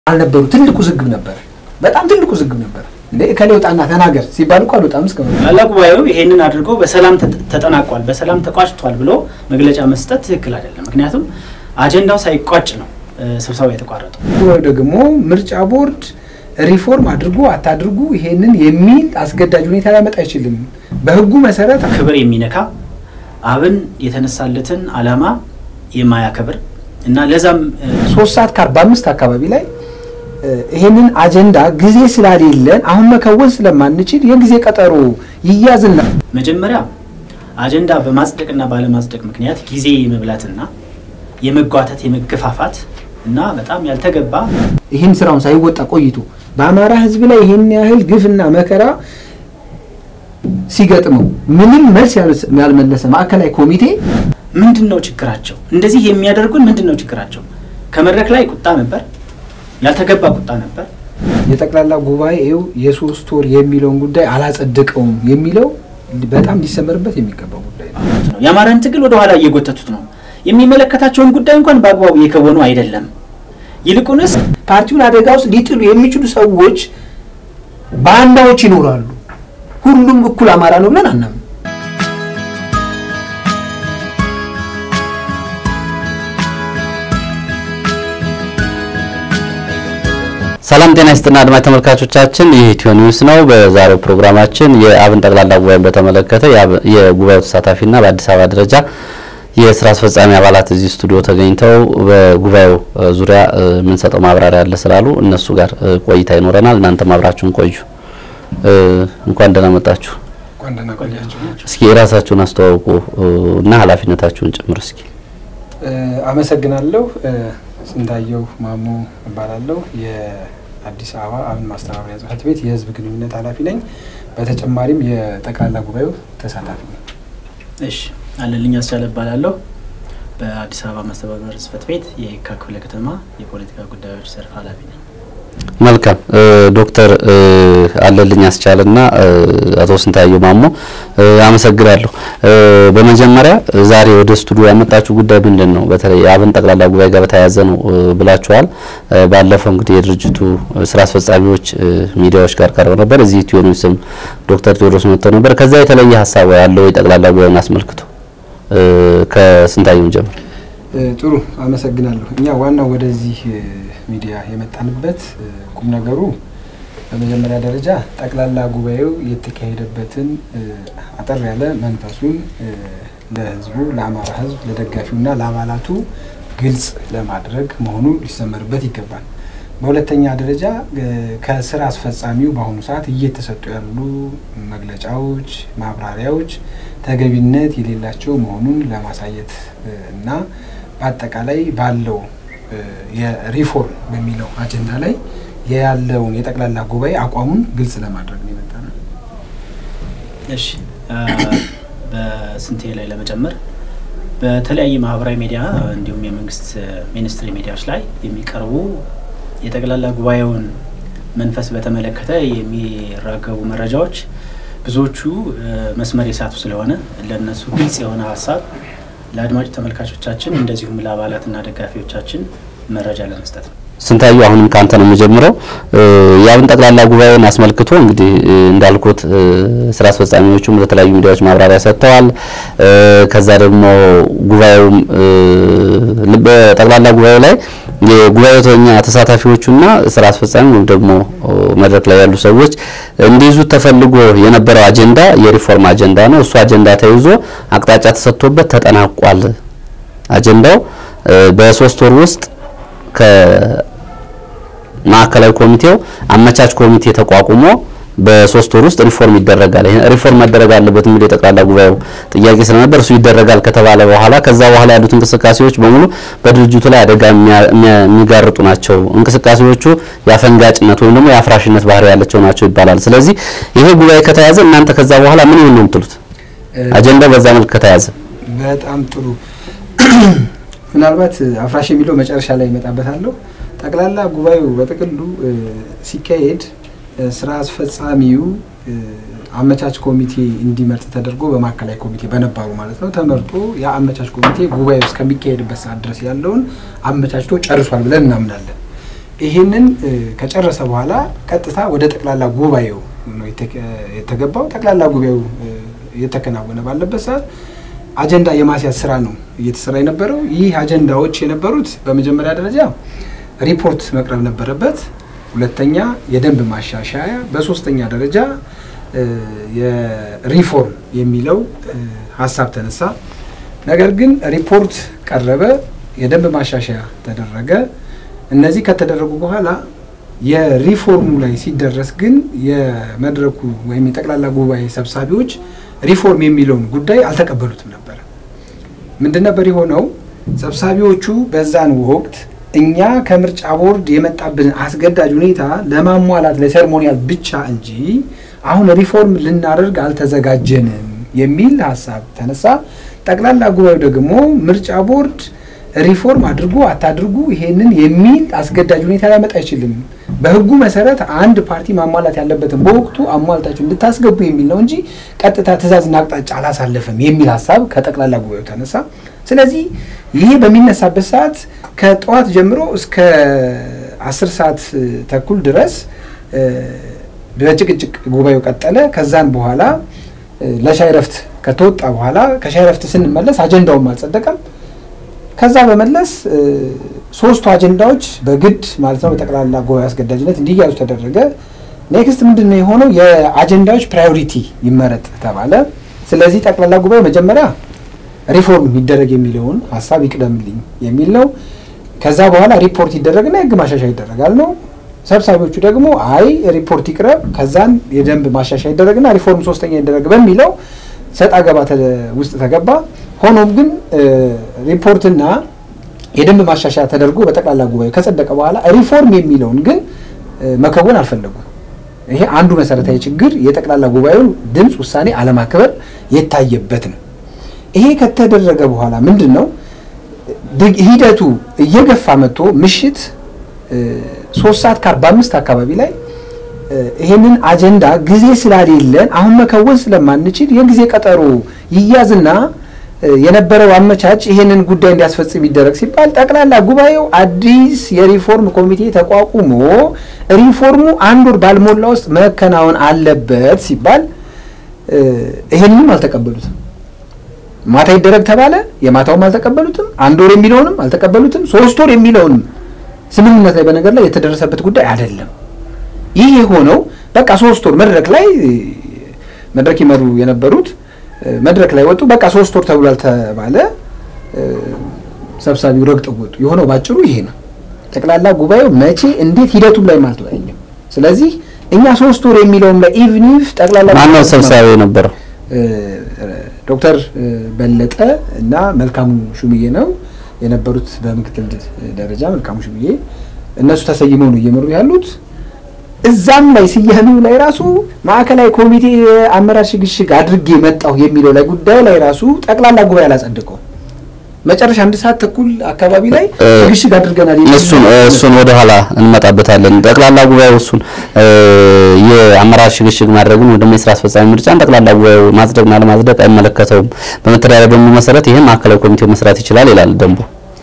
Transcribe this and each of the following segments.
አልነበሩ። ትልቅ ውዝግብ ነበር። በጣም ትልቅ ውዝግብ ነበር። እንደ እከሌ ውጣና ተናገር ሲባል እኮ አልወጣም እስከ ጠቅላላ ጉባኤው ይሄንን አድርጎ በሰላም ተጠናቋል፣ በሰላም ተቋጭቷል ብሎ መግለጫ መስጠት ትክክል አይደለም። ምክንያቱም አጀንዳው ሳይቋጭ ነው ስብሰባው የተቋረጠው። ጉባኤው ደግሞ ምርጫ ቦርድ ሪፎርም አድርጉ አታድርጉ ይሄንን የሚል አስገዳጅ ሁኔታ ሊያመጣ አይችልም። በህጉ መሰረት ክብር የሚነካ አብን የተነሳለትን ዓላማ የማያከብር እና ለዛም ሶስት ሰዓት ከአርባ አምስት አካባቢ ላይ ይሄንን አጀንዳ ጊዜ ስላሌለን አሁን መከወን ስለማንችል የጊዜ ቀጠሮ ይያዝና መጀመሪያ አጀንዳ በማጽደቅና ባለማጽደቅ ምክንያት ጊዜ የመብላትና የመጓተት የመገፋፋት እና በጣም ያልተገባ ይህን ስራውን ሳይወጣ ቆይቶ በአማራ ህዝብ ላይ ይህን ያህል ግፍና መከራ ሲገጥመው ምንም መልስ ያልመለሰ ማዕከላዊ ኮሚቴ ምንድን ነው ችግራቸው? እንደዚህ የሚያደርጉን ምንድን ነው ችግራቸው? ከመድረክ ላይ ቁጣ ነበር፣ ያልተገባ ቁጣ ነበር። የጠቅላላ ጉባኤው የሶስት ወር የሚለውን ጉዳይ አላጸደቀውም የሚለው በጣም ሊሰመርበት የሚገባው ጉዳይ ነው። የአማራን ትግል ወደ ኋላ እየጎተቱት ነው። የሚመለከታቸውን ጉዳይ እንኳን በአግባቡ እየከወኑ አይደለም። ይልቁንስ ፓርቲውን አደጋ ውስጥ ሊጥሉ የሚችሉ ሰዎች ባንዳዎች ይኖራሉ። ሁሉም እኩል አማራ ነው ብለን አናምን። ሰላም ጤና ይስጥና አድማጭ ተመልካቾቻችን፣ ይህ ኢትዮ ኒውስ ነው። በዛሬው ፕሮግራማችን የአብን ጠቅላላ ጉባኤን በተመለከተ የጉባኤው ተሳታፊና በአዲስ አበባ ደረጃ የስራ አስፈጻሚ አባላት እዚህ ስቱዲዮ ተገኝተው በጉባኤው ዙሪያ የምንሰጠው ማብራሪያ አለ ስላሉ እነሱ ጋር ቆይታ ይኖረናል። እናንተም አብራችሁን ቆዩ። እንኳን ደህና መጣችሁ። እስኪ የራሳችሁን አስተዋውቁ እና ኃላፊነታችሁን ጭምር እስኪ። አመሰግናለሁ። ስንታየው ማሞ እባላለሁ። የአዲስ አበባ አብን ማስተባበሪያ ጽሕፈት ቤት የህዝብ ግንኙነት ኃላፊ ነኝ። በተጨማሪም የጠቅላላ ጉባኤው ተሳታፊ ነኝ። እሺ አለልኝ አስቻለ እባላለሁ። በአዲስ አበባ ማስተባበሪያ ጽሕፈት ቤት የየካ ክፍለ ከተማ የፖለቲካ ጉዳዮች ዘርፍ ኃላፊ ነኝ። መልካም ዶክተር አለልኝ አስቻለና አቶ ስንታየው ማሞ አመሰግናለሁ። በመጀመሪያ ዛሬ ወደ ስቱዲዮ ያመጣችሁ ጉዳይ ምንድን ነው? በተለይ የአብን ጠቅላላ ጉባኤ ጋር በተያያዘ ነው ብላችኋል። ባለፈው እንግዲህ የድርጅቱ ስራ አስፈጻሚዎች ሚዲያዎች ጋር ቀርበው ነበር። እዚህ ኢትዮ ኒውስም ዶክተር ቴዎድሮስ መጥተው ነበር። ከዛ የተለየ ሀሳብ ያለው የጠቅላላ ጉባኤውን አስመልክቶ ከስንታየው ጀምር። ጥሩ አመሰግናለሁ። እኛ ዋናው ወደዚህ ሚዲያ የመጣንበት ቁም ነገሩ በመጀመሪያ ደረጃ ጠቅላላ ጉባኤው የተካሄደበትን አጠር ያለ መንፈሱን ለሕዝቡ ለአማራ ሕዝብ ለደጋፊውና ለአባላቱ ግልጽ ለማድረግ መሆኑ ሊሰመርበት ይገባል። በሁለተኛ ደረጃ ከስራ አስፈጻሚው በአሁኑ ሰዓት እየተሰጡ ያሉ መግለጫዎች፣ ማብራሪያዎች ተገቢነት የሌላቸው መሆኑን ለማሳየት እና በአጠቃላይ ባለው የሪፎርም በሚለው አጀንዳ ላይ ያለውን የጠቅላላ ጉባኤ አቋሙን ግልጽ ለማድረግ ነው የመጣ ነው። እሺ በስንቴ ላይ ለመጨመር በተለያየ ማህበራዊ ሚዲያ እንዲሁም የመንግስት ሚኒስትሪ ሚዲያዎች ላይ የሚቀርቡ የጠቅላላ ጉባኤውን መንፈስ በተመለከተ የሚራገቡ መረጃዎች ብዙዎቹ መስመር የሳቱ ስለሆነ ለእነሱ ግልጽ የሆነ ሀሳብ ለአድማጭ ተመልካቾቻችን እንደዚሁም ለአባላትና ደጋፊዎቻችን መረጃ ለመስጠት ነው። ስንታየው አሁንም ከአንተ ነው የምጀምረው። የአብን ጠቅላላ ጉባኤውን አስመልክቶ እንግዲህ እንዳልኩት ስራ አስፈጻሚዎቹም ለተለያዩ ሚዲያዎች ማብራሪያ ሰጥተዋል። ከዛ ደግሞ ጉባኤውም በጠቅላላ ጉባኤው ላይ የጉባኤተኛ ተሳታፊዎቹና ስራ አስፈጻሚ ወይም ደግሞ መድረክ ላይ ያሉ ሰዎች እንዲይዙት ተፈልጎ የነበረው አጀንዳ የሪፎርም አጀንዳ ነው። እሱ አጀንዳ ተይዞ አቅጣጫ ተሰጥቶበት ተጠናቋል። አጀንዳው በሶስት ወር ውስጥ ከማዕከላዊ ኮሚቴው አመቻች ኮሚቴ ተቋቁሞ በሶስት ወር ውስጥ ሪፎርም ይደረጋል። ይሄ ሪፎርም መደረግ አለበት የሚል የጠቅላላ ጉባኤው ጥያቄ ስለነበር እሱ ይደረጋል ከተባለ በኋላ ከዛ በኋላ ያሉት እንቅስቃሴዎች በሙሉ በድርጅቱ ላይ አደጋ የሚጋርጡ ናቸው። እንቅስቃሴዎቹ የአፈንጋጭነት ወይም ደግሞ የአፍራሽነት ባህሪ ያላቸው ናቸው ይባላል። ስለዚህ ይሄ ጉባኤ ከተያዘ እናንተ ከዛ በኋላ ምን ይሆን ነው የምትሉት? አጀንዳው በዛ መልክ ከተያዘ በጣም ጥሩ። ምናልባት አፍራሽ የሚለው መጨረሻ ላይ ይመጣበታለሁ። ጠቅላላ ጉባኤው በጥቅሉ ሲካሄድ ስራ አስፈጻሚው አመቻች ኮሚቴ እንዲመርጥ ተደርጎ በማዕከላዊ ኮሚቴ በነባሩ ማለት ነው ተመርጦ ያ አመቻች ኮሚቴ ጉባኤው እስከሚካሄድበት ሰዓት ድረስ ያለውን አመቻችቶ ጨርሷል ብለን እናምናለን። ይሄንን ከጨረሰ በኋላ ቀጥታ ወደ ጠቅላላ ጉባኤው ነው የተገባው። ጠቅላላ ጉባኤው እየተከናወነ ባለበት ሰዓት አጀንዳ የማስያዝ ስራ ነው እየተሰራ የነበረው። ይህ አጀንዳዎች የነበሩት በመጀመሪያ ደረጃ ሪፖርት መቅረብ ነበረበት። ሁለተኛ የደንብ ማሻሻያ፣ በሶስተኛ ደረጃ የሪፎርም የሚለው ሀሳብ ተነሳ። ነገር ግን ሪፖርት ቀረበ፣ የደንብ ማሻሻያ ተደረገ። እነዚህ ከተደረጉ በኋላ የሪፎርሙ ላይ ሲደረስ ግን የመድረኩ ወይም የጠቅላላ ጉባኤ ሰብሳቢዎች ሪፎርም የሚለውን ጉዳይ አልተቀበሉትም ነበር። ምንድን ነበር የሆነው? ሰብሳቢዎቹ በዛን ወቅት እኛ ከምርጫ ቦርድ የመጣብንን አስገዳጅ ሁኔታ ለማሟላት ለሴርሞኒያል ብቻ እንጂ አሁን ሪፎርም ልናደርግ አልተዘጋጀንም የሚል ሀሳብ ተነሳ። ጠቅላላ ጉባኤው ደግሞ ምርጫ ቦርድ ሪፎርም አድርጉ አታድርጉ ይሄንን የሚል አስገዳጅ ሁኔታ ሊያመጣ አይችልም። በሕጉ መሰረት አንድ ፓርቲ ማሟላት ያለበትን በወቅቱ አሟልታችሁ እንድታስገቡ የሚል ነው እንጂ ቀጥታ ትዕዛዝና አቅጣጫ አላሳለፈም የሚል ሀሳብ ከጠቅላላ ጉባኤው ተነሳ። ስለዚህ ይሄ በሚነሳበት ሰዓት ከጠዋት ጀምሮ እስከ አስር ሰዓት ተኩል ድረስ በጭቅጭቅ ጉባኤው ቀጠለ። ከዛን በኋላ ለሻይ ረፍት ከተወጣ በኋላ ከሻይ ረፍት ስንመለስ አጀንዳውም አልጸደቀም። ከዛ በመለስ ሶስቱ አጀንዳዎች በግድ ማለት ነው በጠቅላላ ጉባኤ አስገዳጅነት እንዲያዙ ተደረገ። ኔክስት ምንድን ነው የሆነው? የአጀንዳዎች ፕራዮሪቲ ይመረጥ ተባለ። ስለዚህ ጠቅላላ ጉባኤ መጀመሪያ ሪፎርም ይደረግ የሚለውን ሀሳብ ይቅደምልኝ የሚል ነው። ከዛ በኋላ ሪፖርት ይደረግና የህግ ማሻሻያ ይደረጋል ነው። ሰብሳቢዎቹ ደግሞ አይ ሪፖርት ይቅረብ፣ ከዛን የደንብ ማሻሻያ ይደረግና ሪፎርም ሶስተኛ ይደረግ በሚለው ሰጣ ገባ ውስጥ ተገባ። ሆኖም ግን ሪፖርትና የደንብ ማሻሻያ ተደርጎ በጠቅላላ ጉባኤ ከጸደቀ በኋላ ሪፎርም የሚለውን ግን መከወን አልፈለጉም። ይሄ አንዱ መሰረታዊ ችግር የጠቅላላ ጉባኤውን ድምፅ ውሳኔ አለማክበር የታየበት ነው። ይሄ ከተደረገ በኋላ ምንድን ነው ሂደቱ እየገፋ መጥቶ ምሽት ሶስት ሰዓት ከአርባ አምስት አካባቢ ላይ ይሄንን አጀንዳ ጊዜ ስላሌለን አሁን መከወን ስለማንችል የጊዜ ቀጠሮ ይያዝና የነበረው አመቻች ይሄንን ጉዳይ እንዲያስፈጽም ይደረግ ሲባል ጠቅላላ ጉባኤው አዲስ የሪፎርም ኮሚቴ ተቋቁሞ ሪፎርሙ አንድ ወር ባልሞላ ውስጥ መከናወን አለበት ሲባል ይሄንንም አልተቀበሉትም። ማታ ይደረግ ተባለ። የማታውም አልተቀበሉትም። አንድ ወር የሚለውንም አልተቀበሉትም። ሶስት ወር የሚለውንም ስምምነት ላይ በነገር ላይ የተደረሰበት ጉዳይ አይደለም። ይህ የሆነው በቃ ሶስት ወር መድረክ ላይ መድረክ ይመሩ የነበሩት መድረክ ላይ ወጡ። በቃ ሶስት ወር ተብሏል ተባለ። ሰብሳቢው ረግጠው ወጡ። የሆነው ባጭሩ ይሄ ነው። ጠቅላላ ጉባኤው መቼ እንዴት ሂደቱም ላይ አልተወያየም። ስለዚህ እኛ ሶስት ወር የሚለውም ላይ ኢቭኒፍ ጠቅላላ ማነው ሰብሳቢ የነበረው? ዶክተር በለጠ እና መልካሙ ሹምዬ ነው የነበሩት። በምክትል ደረጃ መልካሙ ሹምዬ እነሱ ተሰይመው ነው እየመሩ ያሉት። እዛም ላይ ስያሜው ላይ ራሱ ማዕከላዊ ኮሚቴ አመራር ሽግሽግ አድርጌ መጣሁ የሚለው ላይ ጉዳይ ላይ ራሱ ጠቅላላ ጉባኤ አላጸደቀው። መጨረሻ አንድ ሰዓት ተኩል አካባቢ ላይ ሽግሽግ አድርገናል። እሱን እሱን ወደ ኋላ እንመጣበታለን። ጠቅላላ ጉባኤው እሱን የአመራር ሽግሽግ ማድረጉን ወደ የስራ አስፈጻሚ ምርጫን ጠቅላላ ጉባኤው ማጽደቅና ለማጽደቅ አይመለከተውም። በመተዳደሪያ ደንቡ መሰረት ይህም ማዕከላዊ ኮሚቴው መስራት ይችላል ይላል ደንቡ።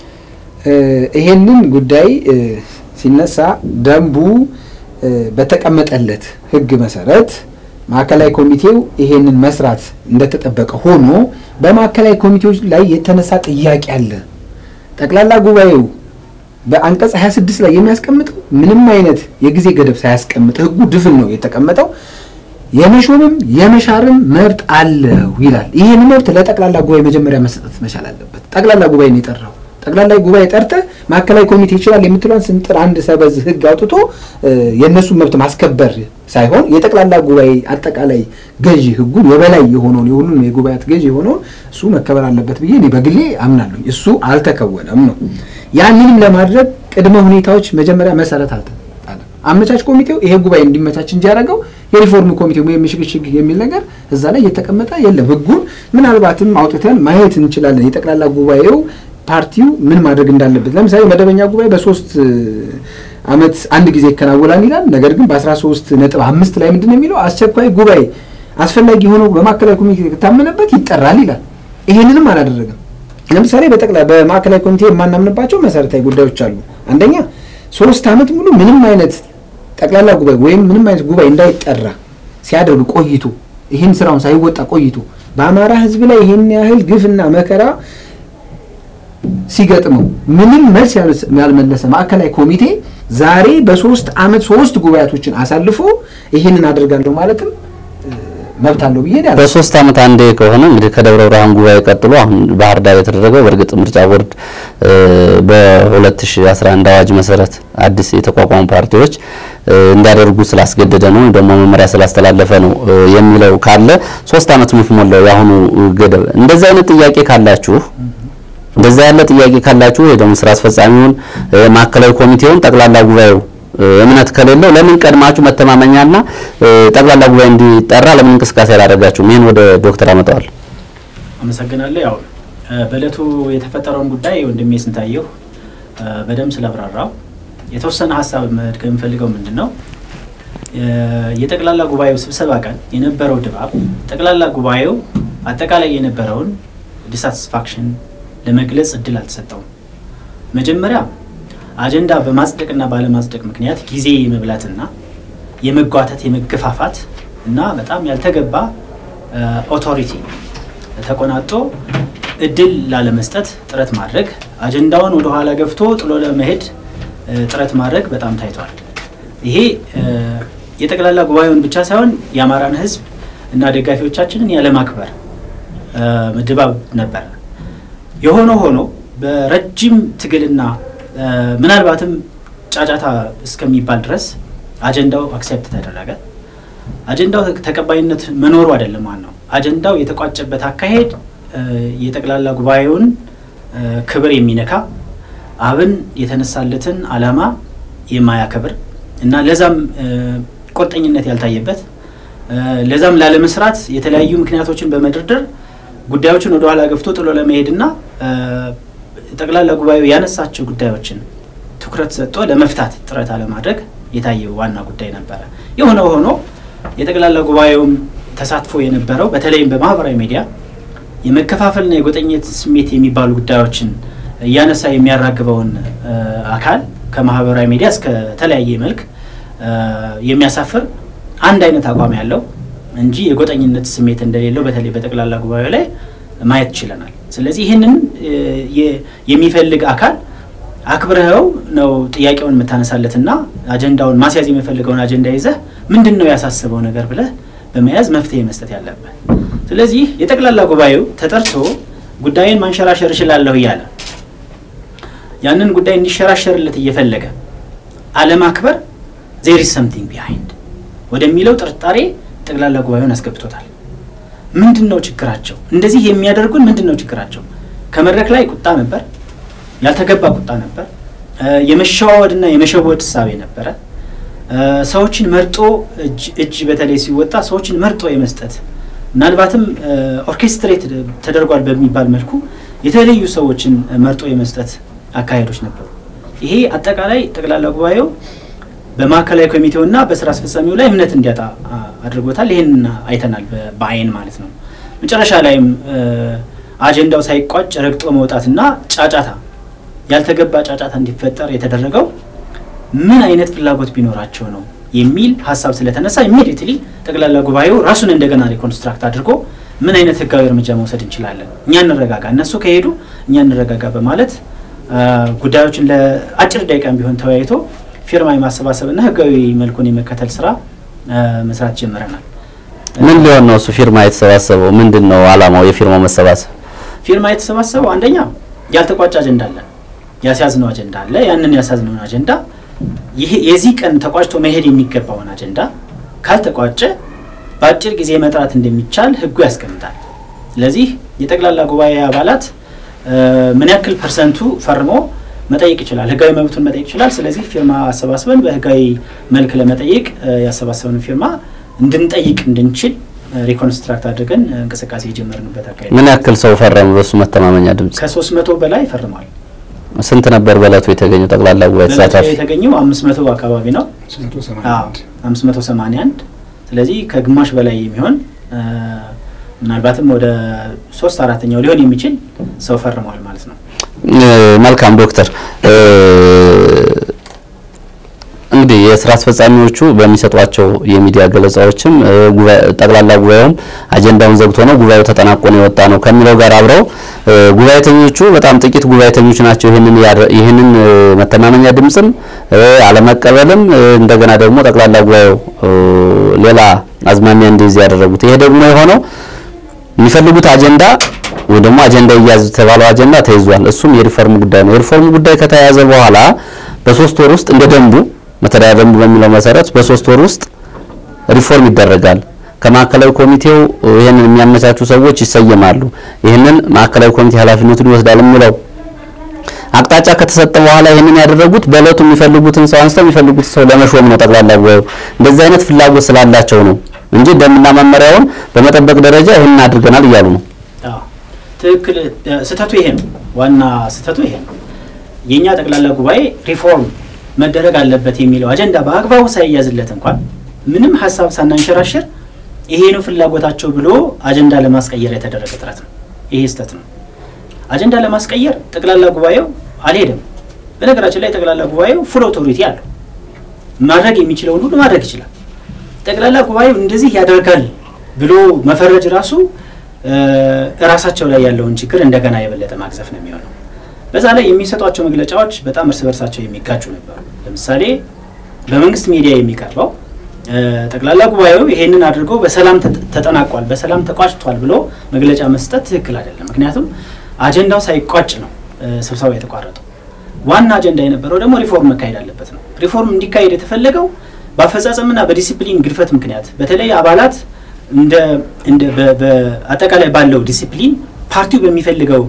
ይሄንን ጉዳይ ሲነሳ ደንቡ በተቀመጠለት ሕግ መሰረት ማዕከላዊ ኮሚቴው ይሄንን መስራት እንደተጠበቀ ሆኖ በማዕከላዊ ኮሚቴዎች ላይ የተነሳ ጥያቄ አለ። ጠቅላላ ጉባኤው በአንቀጽ 26 ላይ የሚያስቀምጠው ምንም አይነት የጊዜ ገደብ ሳያስቀምጥ ሕጉ ድፍን ነው የተቀመጠው። የመሾምም የመሻርም መብት አለው ይላል። ይህን መብት ለጠቅላላ ጉባኤ መጀመሪያ መሰጠት መቻል አለበት። ጠቅላላ ጉባኤ ነው የጠራው። ጠቅላላ ጉባኤ ጠርተህ ማዕከላዊ ኮሚቴ ይችላል የምትለውን ስንጥር አንድ ሰበዝ ህግ አውጥቶ የእነሱን መብት ማስከበር ሳይሆን የጠቅላላ ጉባኤ አጠቃላይ ገዢ ህጉን የበላይ የሆነውን የሁሉንም የጉባኤያት ገዢ የሆነውን እሱ መከበር አለበት ብዬ እኔ በግሌ አምናለሁ። እሱ አልተከወነም ነው። ያንንም ለማድረግ ቅድመ ሁኔታዎች መጀመሪያ መሰረት አልተጣለም። አመቻች ኮሚቴው ይሄ ጉባኤ እንዲመቻች እንጂ ያደረገው የሪፎርም ኮሚቴው ወይም የሽግሽግ የሚል ነገር እዛ ላይ እየተቀመጠ የለም። ህጉን ምናልባትም አውጥተን ማየት እንችላለን። የጠቅላላ ጉባኤው ፓርቲው ምን ማድረግ እንዳለበት ለምሳሌ መደበኛ ጉባኤ በሶስት አመት አንድ ጊዜ ይከናወናል ይላል። ነገር ግን በአስራ ሶስት ነጥብ አምስት ላይ ምንድን ነው የሚለው አስቸኳይ ጉባኤ አስፈላጊ ሆኖ በማዕከላዊ ኮሚቴ ከታመነበት ይጠራል ይላል። ይሄንንም አላደረገም። ለምሳሌ በጠቅላ በማዕከላዊ ኮሚቴ የማናምንባቸው መሰረታዊ ጉዳዮች አሉ። አንደኛ ሶስት ዓመት ሙሉ ምንም አይነት ጠቅላላ ጉባኤ ወይም ምንም አይነት ጉባኤ እንዳይጠራ ሲያደርግ ቆይቶ ይህን ስራውን ሳይወጣ ቆይቶ በአማራ ህዝብ ላይ ይህን ያህል ግፍና መከራ ሲገጥመው ምንም መልስ ያልመለሰ ማዕከላዊ ኮሚቴ ዛሬ በሶስት ዓመት ሶስት ጉባኤቶችን አሳልፎ ይህንን አደርጋለሁ ማለትም መብት አለው ብዬ ነው። በሶስት ዓመት አንዴ ከሆነ እንግዲህ ከደብረ ብርሃን ጉባኤ ቀጥሎ አሁን ባህር ዳር የተደረገው በእርግጥ ምርጫ ቦርድ በ2011 አዋጅ መሰረት አዲስ የተቋቋሙ ፓርቲዎች እንዲያደርጉ ስላስገደደ ነው ወይም ደግሞ መመሪያ ስላስተላለፈ ነው የሚለው ካለ ሶስት ዓመት ሙት ሞላው የአሁኑ ገደብ። እንደዚህ አይነት ጥያቄ ካላችሁ እንደዛ ያለ ጥያቄ ካላችሁ ወይ ደግሞ ስራ አስፈጻሚውን ማዕከላዊ ኮሚቴውን ጠቅላላ ጉባኤው እምነት ከሌለው ለምን ቀድማችሁ መተማመኛና ጠቅላላ ጉባኤ እንዲጠራ ለምን እንቅስቃሴ አላደረጋችሁም? ይህን ወደ ዶክተር አመጣዋል። አመሰግናለሁ። ያው በእለቱ የተፈጠረውን ጉዳይ ወንድሜ ስንታየሁ በደንብ ስለብራራው የተወሰነ ሀሳብ መድገም የምፈልገው ምንድን ነው የጠቅላላ ጉባኤው ስብሰባ ቀን የነበረው ድባብ ጠቅላላ ጉባኤው አጠቃላይ የነበረውን ዲሳቲስፋክሽን ለመግለጽ እድል አልተሰጠውም። መጀመሪያ አጀንዳ በማጽደቅና ባለማጽደቅ ምክንያት ጊዜ የመብላትና የመጓተት የመገፋፋት እና በጣም ያልተገባ ኦቶሪቲ ተቆናጦ እድል ላለመስጠት ጥረት ማድረግ፣ አጀንዳውን ወደ ኋላ ገፍቶ ጥሎ ለመሄድ ጥረት ማድረግ በጣም ታይቷል። ይሄ የጠቅላላ ጉባኤውን ብቻ ሳይሆን የአማራን ሕዝብ እና ደጋፊዎቻችንን ያለማክበር ድባብ ነበረ። የሆነ ሆኖ በረጅም ትግልና ምናልባትም ጫጫታ እስከሚባል ድረስ አጀንዳው አክሴፕት ተደረገ። አጀንዳው ተቀባይነት መኖሩ አይደለም ዋናው፣ አጀንዳው የተቋጨበት አካሄድ የጠቅላላ ጉባኤውን ክብር የሚነካ አብን የተነሳለትን ዓላማ የማያከብር እና ለዛም ቁርጠኝነት ያልታየበት ለዛም ላለመስራት የተለያዩ ምክንያቶችን በመደርደር ጉዳዮችን ወደ ኋላ ገፍቶ ጥሎ ለመሄድና ጠቅላላ ጉባኤው ያነሳቸው ጉዳዮችን ትኩረት ሰጥቶ ለመፍታት ጥረት አለማድረግ የታየው ዋና ጉዳይ ነበረ። የሆነ ሆኖ የጠቅላላ ጉባኤውም ተሳትፎ የነበረው በተለይም በማህበራዊ ሚዲያ የመከፋፈልና የጎጠኝነት ስሜት የሚባሉ ጉዳዮችን እያነሳ የሚያራግበውን አካል ከማህበራዊ ሚዲያ እስከ ተለያየ መልክ የሚያሳፍር አንድ አይነት አቋም ያለው እንጂ የጎጠኝነት ስሜት እንደሌለው በተለይ በጠቅላላ ጉባኤው ላይ ማየት ችለናል። ስለዚህ ይህንን የሚፈልግ አካል አክብረኸው ነው ጥያቄውን የምታነሳለትና አጀንዳውን ማስያዝ የሚፈልገውን አጀንዳ ይዘህ ምንድን ነው ያሳስበው ነገር ብለህ በመያዝ መፍትሄ መስጠት ያለብህ። ስለዚህ የጠቅላላ ጉባኤው ተጠርቶ ጉዳይን ማንሸራሸር እችላለሁ እያለ ያንን ጉዳይ እንዲሸራሸርለት እየፈለገ አለማክበር ዜር ኢዝ ሰምቲንግ ቢሃይንድ ወደሚለው ጥርጣሬ ጠቅላላ ጉባኤውን አስገብቶታል። ምንድን ነው ችግራቸው? እንደዚህ የሚያደርጉን ምንድን ነው ችግራቸው? ከመድረክ ላይ ቁጣ ነበር፣ ያልተገባ ቁጣ ነበር፣ የመሸዋወድና የመሸወድ እሳቤ ነበረ። ሰዎችን መርጦ እጅ በተለይ ሲወጣ ሰዎችን መርጦ የመስጠት ምናልባትም ኦርኬስትሬት ተደርጓል በሚባል መልኩ የተለዩ ሰዎችን መርጦ የመስጠት አካሄዶች ነበሩ። ይሄ አጠቃላይ ጠቅላላ ጉባኤው በማዕከላዊ ኮሚቴውና በስራ አስፈጻሚው ላይ እምነት እንዲያጣ አድርጎታል። ይህን አይተናል በአይን ማለት ነው። መጨረሻ ላይም አጀንዳው ሳይቋጭ ረግጦ መውጣትና ጫጫታ ያልተገባ ጫጫታ እንዲፈጠር የተደረገው ምን አይነት ፍላጎት ቢኖራቸው ነው የሚል ሀሳብ ስለተነሳ ኢሚዲየትሊ ጠቅላላ ጉባኤው ራሱን እንደገና ሪኮንስትራክት አድርጎ ምን አይነት ህጋዊ እርምጃ መውሰድ እንችላለን፣ እኛ እንረጋጋ፣ እነሱ ከሄዱ እኛ እንረጋጋ በማለት ጉዳዮችን ለአጭር ደቂቃም ቢሆን ተወያይቶ ፊርማ የማሰባሰብና ህጋዊ መልኩን የመከተል ስራ መስራት ጀምረናል። ምን ሊሆን ነው እሱ ፊርማ የተሰባሰበው? ምንድን ነው አላማው የፊርማው መሰባሰብ? ፊርማ የተሰባሰበው አንደኛ ያልተቋጨ አጀንዳ አለ፣ ያስያዝነው አጀንዳ አለ። ያንን ያስያዝነውን አጀንዳ ይሄ የዚህ ቀን ተቋጭቶ መሄድ የሚገባውን አጀንዳ ካልተቋጨ በአጭር ጊዜ መጥራት እንደሚቻል ህጉ ያስቀምጣል። ስለዚህ የጠቅላላ ጉባኤ አባላት ምን ያክል ፐርሰንቱ ፈርሞ መጠየቅ ይችላል፣ ህጋዊ መብቱን መጠየቅ ይችላል። ስለዚህ ፊርማ አሰባስበን በህጋዊ መልክ ለመጠየቅ ያሰባሰብን ፊርማ እንድንጠይቅ እንድንችል ሪኮንስትራክት አድርገን እንቅስቃሴ የጀመርንበት አካሄድ። ምን ያክል ሰው ፈረሙ? በሱ መተማመኛ ድምጽ ከሶስት መቶ በላይ ፈርሟል። ስንት ነበር በእለቱ የተገኘው ጠቅላላ ጉባኤ ተሳታፊ? የተገኘው አምስት መቶ አካባቢ ነው፣ አምስት መቶ ሰማንያ አንድ ስለዚህ ከግማሽ በላይ የሚሆን ምናልባትም ወደ ሶስት አራተኛው ሊሆን የሚችል ሰው ፈርሟል ማለት ነው። መልካም ዶክተር፣ እንግዲህ የስራ አስፈጻሚዎቹ በሚሰጧቸው የሚዲያ ገለጻዎችም ጠቅላላ ጉባኤውም አጀንዳውን ዘግቶ ነው ጉባኤው ተጠናቆ ነው የወጣ ነው ከሚለው ጋር አብረው ጉባኤተኞቹ በጣም ጥቂት ጉባኤተኞች ናቸው ይህንን ይህንን መተማመኛ ድምፅም አለመቀበልም እንደገና ደግሞ ጠቅላላ ጉባኤው ሌላ አዝማሚያ እንዲይዝ ያደረጉት። ይሄ ደግሞ የሆነው የሚፈልጉት አጀንዳ ወይ ደግሞ አጀንዳ ይያዝ የተባለው አጀንዳ ተይዟል። እሱም የሪፎርም ጉዳይ ነው። የሪፎርም ጉዳይ ከተያዘ በኋላ በሶስት ወር ውስጥ እንደ ደንቡ መተዳደሪያ ደንቡ በሚለው መሰረት በሶስት ወር ውስጥ ሪፎርም ይደረጋል። ከማዕከላዊ ኮሚቴው ይህንን የሚያመቻቹ ሰዎች ይሰየማሉ። ይህንን ማዕከላዊ ኮሚቴ ኃላፊነቱን ይወስዳል የሚለው አቅጣጫ ከተሰጠ በኋላ ይህንን ያደረጉት በእለቱ የሚፈልጉትን ሰው አንስተው የሚፈልጉት ሰው ለመሾም ነው። ጠቅላላ ጉባኤው እንደዚህ አይነት ፍላጎት ስላላቸው ነው እንጂ ደንብና መመሪያውን በመጠበቅ ደረጃ ይህንን አድርገናል እያሉ ነው። ትክክል። ስህተቱ ይሄ ነው። ዋና ስህተቱ ይሄ ነው። የእኛ ጠቅላላ ጉባኤ ሪፎርም መደረግ አለበት የሚለው አጀንዳ በአግባቡ ሳይያዝለት እንኳን ምንም ሀሳብ ሳናንሸራሽር ይሄ ነው ፍላጎታቸው ብሎ አጀንዳ ለማስቀየር የተደረገ ጥረት ነው። ይሄ ስህተት ነው። አጀንዳ ለማስቀየር ጠቅላላ ጉባኤው አልሄደም። በነገራችን ላይ ጠቅላላ ጉባኤው ፉል ኦቶሪቲ አለው። ማድረግ የሚችለውን ሁሉ ማድረግ ይችላል። ጠቅላላ ጉባኤው እንደዚህ ያደርጋል ብሎ መፈረጅ ራሱ እራሳቸው ላይ ያለውን ችግር እንደገና የበለጠ ማግዘፍ ነው የሚሆነው። በዛ ላይ የሚሰጧቸው መግለጫዎች በጣም እርስ በርሳቸው የሚጋጩ ነበሩ። ለምሳሌ በመንግስት ሚዲያ የሚቀርበው ጠቅላላ ጉባኤው ይሄንን አድርጎ በሰላም ተጠናቋል፣ በሰላም ተቋጭቷል ብሎ መግለጫ መስጠት ትክክል አይደለም። ምክንያቱም አጀንዳው ሳይቋጭ ነው ስብሰባው የተቋረጠው። ዋና አጀንዳ የነበረው ደግሞ ሪፎርም መካሄድ አለበት ነው። ሪፎርም እንዲካሄድ የተፈለገው በአፈጻጸምና በዲሲፕሊን ግድፈት ምክንያት በተለይ አባላት እንደ በአጠቃላይ ባለው ዲሲፕሊን ፓርቲው በሚፈልገው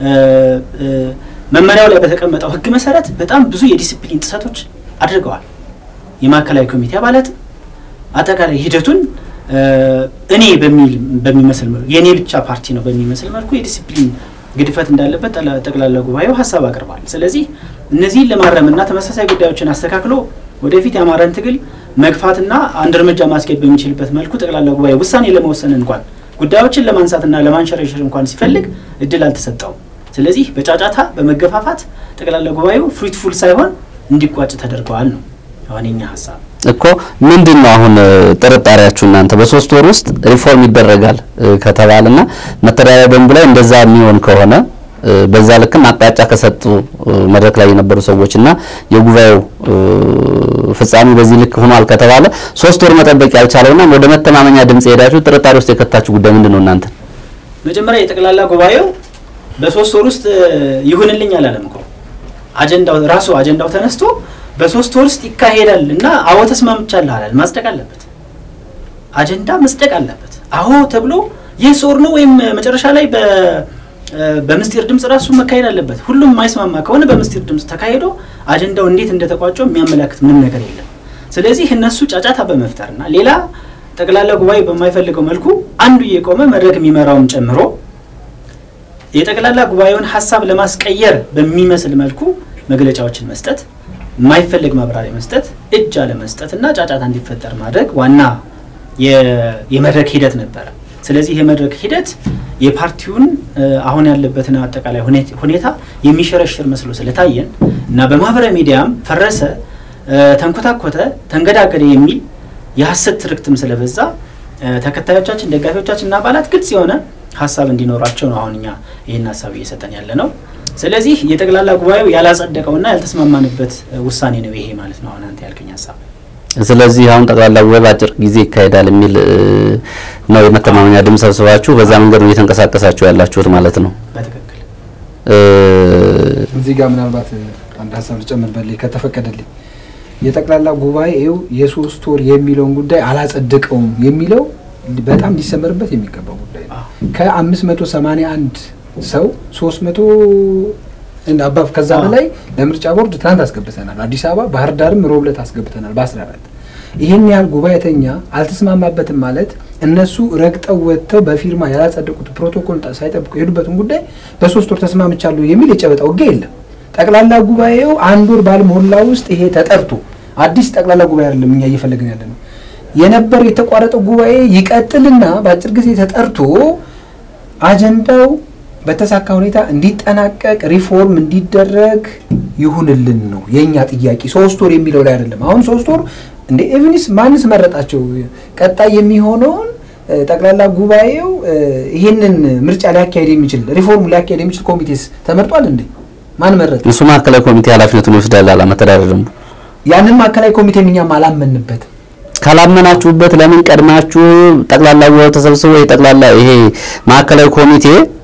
መመሪያው ላይ በተቀመጠው ሕግ መሰረት በጣም ብዙ የዲሲፕሊን ጥሰቶች አድርገዋል። የማዕከላዊ ኮሚቴ አባላት አጠቃላይ ሂደቱን እኔ በሚል በሚመስል መልኩ የእኔ ብቻ ፓርቲ ነው በሚመስል መልኩ የዲሲፕሊን ግድፈት እንዳለበት ጠቅላላ ጉባኤው ሀሳብ አቅርቧል። ስለዚህ እነዚህን ለማረምና ተመሳሳይ ጉዳዮችን አስተካክሎ ወደፊት የአማራን ትግል መግፋትና አንድ እርምጃ ማስኬድ በሚችልበት መልኩ ጠቅላላ ጉባኤ ውሳኔ ለመወሰን እንኳን ጉዳዮችን ለማንሳትና ለማንሸረሸር እንኳን ሲፈልግ እድል አልተሰጠውም። ስለዚህ በጫጫታ በመገፋፋት ጠቅላላ ጉባኤው ፍሩትፉል ሳይሆን እንዲቋጭ ተደርገዋል ነው አሁን የኛ ሀሳብ እኮ ምንድን ነው አሁን ጥርጣሬያችሁ እናንተ በሶስት ወር ውስጥ ሪፎርም ይደረጋል ከተባለና መተዳደሪያ ደንቡ ላይ እንደዛ የሚሆን ከሆነ በዛ ልክም አቅጣጫ ከሰጡ መድረክ ላይ የነበሩ ሰዎች እና የጉባኤው ፍጻሜ በዚህ ልክ ሆኗል ከተባለ ሶስት ወር መጠበቅ ያልቻለውና ወደ መተማመኛ ድምጽ ሄዳችሁ ጥርጣሬ ውስጥ የከታችሁ ጉዳይ ምንድን ነው? እናንተ መጀመሪያ የጠቅላላ ጉባኤው በሶስት ወር ውስጥ ይሁንልኝ አላለም እኮ አጀንዳው ራሱ አጀንዳው ተነስቶ በሶስት ወር ውስጥ ይካሄዳል እና አዎ ተስማምቻለሁ አላል። ማጽደቅ አለበት፣ አጀንዳ መጽደቅ አለበት። አዎ ተብሎ ይህ ኦር ነው ወይም መጨረሻ ላይ በምስጢር ድምጽ ራሱ መካሄድ አለበት። ሁሉም የማይስማማ ከሆነ በምስጢር ድምጽ ተካሂዶ አጀንዳው እንዴት እንደተቋጨው የሚያመላክት ምን ነገር የለም። ስለዚህ እነሱ ጫጫታ በመፍጠርና ሌላ ጠቅላላ ጉባኤ በማይፈልገው መልኩ አንዱ እየቆመ መድረክ የሚመራውም ጨምሮ የጠቅላላ ጉባኤውን ሀሳብ ለማስቀየር በሚመስል መልኩ መግለጫዎችን መስጠት የማይፈልግ ማብራሪያ መስጠት፣ እጅ አለመስጠት እና ጫጫታ እንዲፈጠር ማድረግ ዋና የመድረክ ሂደት ነበረ። ስለዚህ የመድረክ ሂደት የፓርቲውን አሁን ያለበትን አጠቃላይ ሁኔታ የሚሸረሽር መስሎ ስለታየን እና በማህበራዊ ሚዲያም ፈረሰ፣ ተንኮታኮተ፣ ተንገዳገደ የሚል የሀሰት ትርክትም ስለበዛ ተከታዮቻችን፣ ደጋፊዎቻችን እና አባላት ግልጽ የሆነ ሀሳብ እንዲኖራቸው ነው አሁን እኛ ይህን ሀሳብ እየሰጠን ያለ ነው። ስለዚህ የጠቅላላ ጉባኤው ያላጸደቀውና ያልተስማማንበት ውሳኔ ነው ይሄ ማለት ነው። አሁን አንተ ያልከኝ ሀሳብ። ስለዚህ አሁን ጠቅላላ ጉባኤ በአጭር ጊዜ ይካሄዳል የሚል ነው የመተማመኛ ድምፅ ሰብስባችሁ በዛ መንገድ ነው እየተንቀሳቀሳችሁ ያላችሁት ማለት ነው። በትክክል እዚህ ጋር ምናልባት አንድ ሀሳብ ልጨምርበልኝ ከተፈቀደልኝ የጠቅላላ ጉባኤው የሶስት ወር የሚለውን ጉዳይ አላጸደቀውም የሚለው በጣም ሊሰመርበት የሚገባው ጉዳይ ነው። ከአምስት መቶ ሰማንያ አንድ ሰው ሶስት መቶ አባፍ ከዛ በላይ ለምርጫ ቦርድ ትናንት አስገብተናል። አዲስ አበባ፣ ባህር ዳርም ሮብለት አስገብተናል በአስራ አራት ይህን ያህል ጉባኤተኛ አልተስማማበትም ማለት እነሱ ረግጠው ወጥተው በፊርማ ያላጸደቁት ፕሮቶኮል ሳይጠብቁ የሄዱበትን ጉዳይ በሶስት ወር ተስማምቻለሁ የሚል የጨበጣ ውጊያ የለም። ጠቅላላ ጉባኤው አንድ ወር ባልሞላ ውስጥ ይሄ ተጠርቶ አዲስ ጠቅላላ ጉባኤ አይደለም እኛ እየፈለግን ያለ ነው የነበር የተቋረጠው ጉባኤ ይቀጥልና በአጭር ጊዜ ተጠርቶ አጀንዳው በተሳካ ሁኔታ እንዲጠናቀቅ ሪፎርም እንዲደረግ ይሁንልን ነው የእኛ ጥያቄ። ሶስት ወር የሚለው ላይ አይደለም። አሁን ሶስት ወር እንደ ኤቭኒስ ማንስ መረጣቸው? ቀጣይ የሚሆነውን ጠቅላላ ጉባኤው ይህንን ምርጫ ሊያካሄድ የሚችል ሪፎርም ሊያካሄድ የሚችል ኮሚቴስ ተመርጧል እንዴ? ማን መረጠ? እሱ ማዕከላዊ ኮሚቴ ኃላፊነቱን ይወስዳል አለ መተዳደሪያ ደንቡ። ያንን ማዕከላዊ ኮሚቴ እኛም አላመንበትም። ካላመናችሁበት ለምን ቀድማችሁ ጠቅላላ ጉባኤው ተሰብስቦ የጠቅላላ ይሄ ማዕከላዊ ኮሚቴ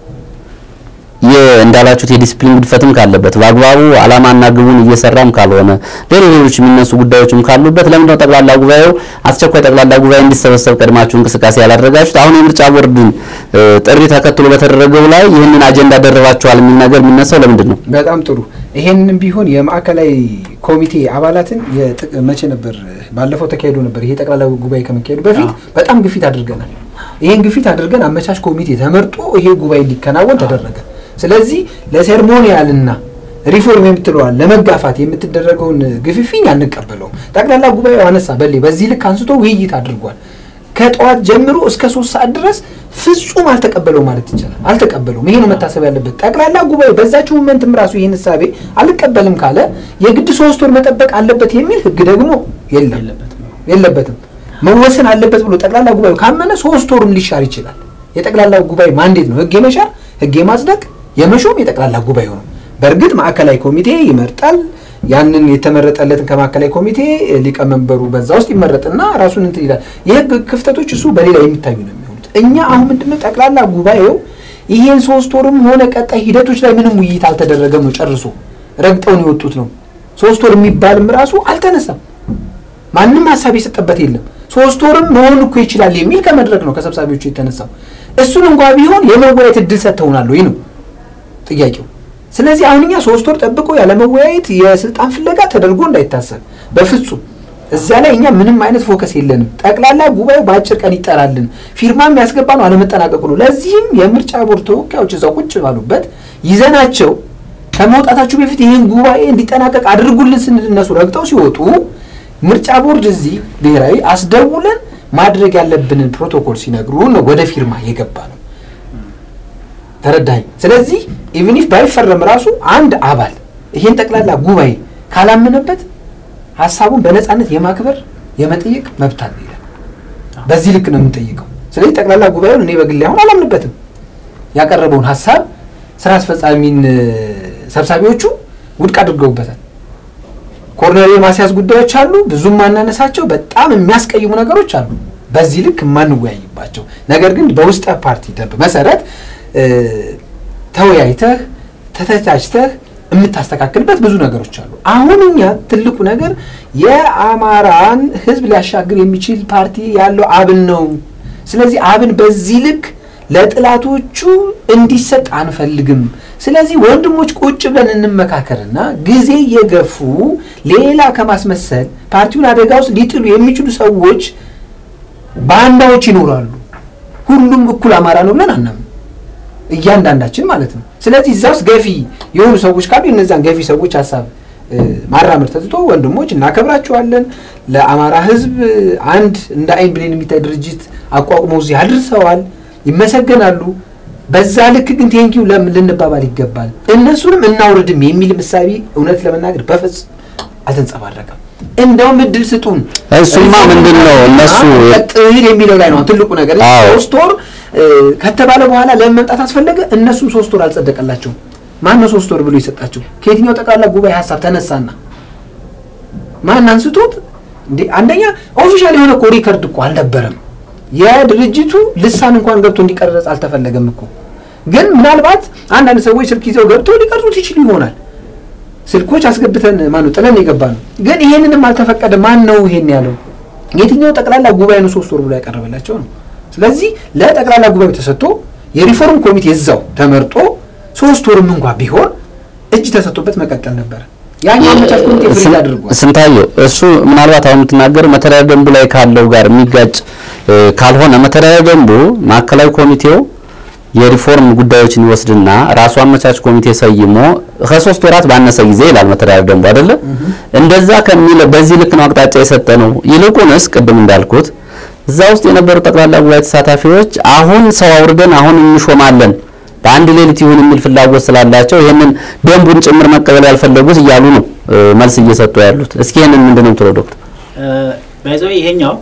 እንዳላችሁት የዲስፕሊን ግድፈትም ካለበት በአግባቡ ዓላማና ግቡን እየሰራም ካልሆነ ሌሎች ሌሎች የሚነሱ ጉዳዮችም ካሉበት ለምንድነው ጠቅላላ ጉባኤው አስቸኳይ ጠቅላላ ጉባኤ እንዲሰበሰብ ቀድማችሁ እንቅስቃሴ ያላደረጋችሁት? አሁን የምርጫ ቦርድን ጥሪ ተከትሎ በተደረገው ላይ ይህንን አጀንዳ ደርባችኋል የሚል ነገር የሚነሳው ለምንድን ነው? በጣም ጥሩ። ይሄንን ቢሆን የማዕከላዊ ኮሚቴ አባላትን መቼ ነበር? ባለፈው ተካሂዶ ነበር። ይሄ ጠቅላላ ጉባኤ ከመካሄዱ በፊት በጣም ግፊት አድርገናል። ይሄን ግፊት አድርገን አመቻች ኮሚቴ ተመርጦ ይሄ ጉባኤ እንዲከናወን ተደረገ። ስለዚህ ለሴርሞኒያልና ሪፎርም የምትለዋል ለመጋፋት የምትደረገውን ግፍፊኝ አንቀበለውም። ጠቅላላ ጉባኤው አነሳ በሌ በዚህ ልክ አንስቶ ውይይት አድርጓል። ከጠዋት ጀምሮ እስከ ሶስት ሰዓት ድረስ ፍጹም አልተቀበለው ማለት ይቻላል። አልተቀበለውም። ይሄ ነው መታሰብ ያለበት። ጠቅላላ ጉባኤ በዛችው ሞመንትም ራሱ ይህን እሳቤ አልቀበልም ካለ የግድ ሶስት ወር መጠበቅ አለበት የሚል ህግ ደግሞ የለም የለበትም። መወሰን አለበት ብሎ ጠቅላላ ጉባኤው ካመነ ሶስት ወሩም ሊሻር ይችላል። የጠቅላላ ጉባኤ ማንዴት ነው ህግ የመሻር ህግ የማጽደቅ የመሾም የጠቅላላ ጉባኤው ነው። በእርግጥ ማዕከላዊ ኮሚቴ ይመርጣል። ያንን የተመረጠለትን ከማዕከላዊ ኮሚቴ ሊቀመንበሩ በዛ ውስጥ ይመረጥና ራሱን እንትን ይላል። የህግ ክፍተቶች እሱ በሌላ የሚታዩ ነው የሚሆኑት። እኛ አሁን ምንድነው ጠቅላላ ጉባኤው ይሄን ሶስት ወርም ሆነ ቀጣይ ሂደቶች ላይ ምንም ውይይት አልተደረገም ነው። ጨርሶ ረግጠውን የወጡት ነው። ሶስት ወር የሚባልም ራሱ አልተነሳም። ማንም ሀሳብ የሰጠበት የለም። ሶስት ወርም መሆን እኮ ይችላል የሚል ከመድረክ ነው ከሰብሳቢዎቹ የተነሳው። እሱን እንኳ ቢሆን የመወያየት እድል ሰጥተውናል ወይ ነው ጥያቄው። ስለዚህ አሁን እኛ ሶስት ወር ጠብቆ ያለመወያየት የስልጣን ፍለጋ ተደርጎ እንዳይታሰብ በፍጹም እዛ ላይ እኛ ምንም አይነት ፎከስ የለንም። ጠቅላላ ጉባኤው በአጭር ቀን ይጠራልን፣ ፊርማ የሚያስገባ ነው አለመጠናቀቁ ነው። ለዚህም የምርጫ ቦርድ ተወካዮች እዛው ቁጭ ባሉበት ይዘናቸው ከመውጣታችሁ በፊት ይህን ጉባኤ እንዲጠናቀቅ አድርጉልን ስንል እነሱ ረግጠው ሲወጡ ምርጫ ቦርድ እዚህ ብሔራዊ አስደውለን ማድረግ ያለብንን ፕሮቶኮል ሲነግሩን ነው ወደ ፊርማ የገባ ነው። ተረዳኝ። ስለዚህ ኢቭን ኢፍ ባይፈረም ራሱ አንድ አባል ይሄን ጠቅላላ ጉባኤ ካላመነበት ሀሳቡን በነፃነት የማክበር የመጠየቅ መብት አለ ይላል። በዚህ ልክ ነው የምንጠይቀው። ስለዚህ ጠቅላላ ጉባኤውን እኔ በግሌ አሁን አላምንበትም። ያቀረበውን ሀሳብ ስራ አስፈጻሚን ሰብሳቢዎቹ ውድቅ አድርገውበታል። ኮርነር የማስያዝ ጉዳዮች አሉ፣ ብዙም ማናነሳቸው በጣም የሚያስቀይሙ ነገሮች አሉ፣ በዚህ ልክ የማንወያይባቸው ነገር ግን በውስጠ ፓርቲ ደንብ መሰረት ተወያይተህ ተተቻችተህ የምታስተካክልበት ብዙ ነገሮች አሉ። አሁን እኛ ትልቁ ነገር የአማራን ሕዝብ ሊያሻግር የሚችል ፓርቲ ያለው አብን ነው። ስለዚህ አብን በዚህ ልክ ለጥላቶቹ እንዲሰጥ አንፈልግም። ስለዚህ ወንድሞች ቁጭ ብለን እንመካከርና ጊዜ እየገፉ ሌላ ከማስመሰል ፓርቲውን አደጋ ውስጥ ሊጥሉ የሚችሉ ሰዎች ባንዳዎች ይኖራሉ። ሁሉም እኩል አማራ ነው ብለን አናምን፣ እያንዳንዳችን ማለት ነው። ስለዚህ እዛ ውስጥ ገፊ የሆኑ ሰዎች ካሉ የነዛን ገፊ ሰዎች ሀሳብ ማራመድ ተትቶ ወንድሞች እናከብራቸዋለን። ለአማራ ህዝብ አንድ እንደ አይን ብሌን የሚታይ ድርጅት አቋቁመው እዚህ አድርሰዋል፣ ይመሰገናሉ። በዛ ልክ ግን ቴንኪው ልንባባል ይገባል። እነሱንም እናውርድም የሚል ምሳሌ እውነት ለመናገር በፍጹም አልተንጸባረቀም። እንደውም እድል ስጡን። እሱማ ምንድን ነው እነሱ ቀጥል የሚለው ላይ ነው ትልቁ ነገር። ሶስት ወር ከተባለ በኋላ ለምን መምጣት አስፈለገ? እነሱም ሶስት ወር አልጸደቀላቸውም። ማን ነው ሶስት ወር ብሎ የሰጣቸው? ከየትኛው ጠቅላላ ጉባኤ ሀሳብ ተነሳና ማን አንስቶት? እንዴ አንደኛ ኦፊሻል የሆነ እኮ ሪከርድ እኮ አልነበረም። የድርጅቱ ልሳን እንኳን ገብቶ እንዲቀረጽ አልተፈለገም እኮ። ግን ምናልባት አንዳንድ ሰዎች ስልክ ይዘው ገብተው ሊቀርጹት ይችሉ ይሆናል። ስልኮች አስገብተን ማነው ጥለን የገባ ነው። ግን ይሄንንም አልተፈቀደ። ማን ነው ይሄን ያለው? የትኛው ጠቅላላ ጉባኤ ነው ሶስት ወር ብሎ ያቀረበላቸው ነው? ስለዚህ ለጠቅላላ ጉባኤው ተሰጥቶ የሪፎርም ኮሚቴ እዛው ተመርጦ ሶስት ወርም እንኳ ቢሆን እጅ ተሰጥቶበት መቀጠል ነበረ። ያኛው አመቻች ኮሚቴ ፍሪዝ አድርጓል። ስንታየው እሱ ምናልባት አሁን የምትናገረው መተዳደሪያ ደንቡ ላይ ካለው ጋር የሚጋጭ ካልሆነ መተዳደሪያ ደንቡ ማዕከላዊ ኮሚቴው የሪፎርም ጉዳዮችን ይወስድና ራሱ አመቻች ኮሚቴ ሰይሞ ከሶስት ወራት ባነሰ ጊዜ ይላል መተዳደሪያ ደንቡ አይደለ? እንደዛ ከሚለ በዚህ ልክ ነው አቅጣጫ የሰጠ ነው። ይልቁንስ ቅድም እንዳልኩት እዛ ውስጥ የነበሩ ጠቅላላ ጉባኤ ተሳታፊዎች አሁን ሰው አውርደን አሁን እንሾማለን በአንድ ሌሊት ይሁን የሚል ፍላጎት ስላላቸው ይህንን ደንቡን ጭምር መቀበል ያልፈለጉት እያሉ ነው መልስ እየሰጡ ያሉት። እስኪ ይህንን ምንድን ነው የምትለው ዶክተር? ባይዘው ይሄኛው